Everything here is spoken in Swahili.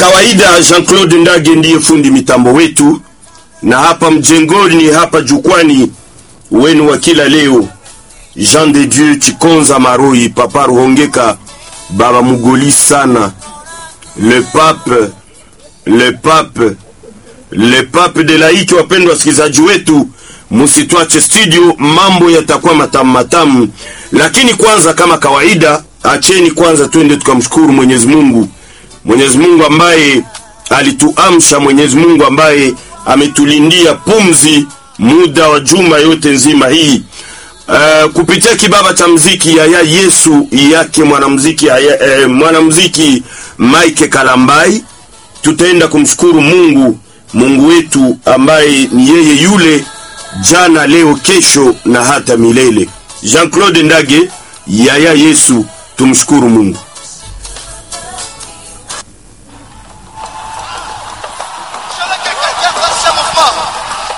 kawaida Jean-Claude Ndage ndiye fundi mitambo wetu, na hapa mjengoni, hapa jukwani wenu wa kila leo, Jean de Dieu Chikonza Maroi, Papa Ruhongeka, Baba Mugoli sana, le pape, le pape, le pape de laiki. Wapendwa wasikilizaji wetu, musitwache studio, mambo yatakuwa matamu matamu, lakini kwanza, kama kawaida, acheni kwanza twende tukamshukuru Mwenyezi Mungu Mwenyezi Mungu ambaye alituamsha, Mwenyezi Mungu ambaye ametulindia pumzi muda wa juma yote nzima hii. Uh, kupitia kibaba cha mziki Yaya Yesu yake mwanamziki uh, mwanamziki Mike Kalambai, tutaenda kumshukuru Mungu, Mungu wetu ambaye ni yeye yule jana, leo, kesho na hata milele. Jean-Claude Ndage, Yaya Yesu, tumshukuru Mungu.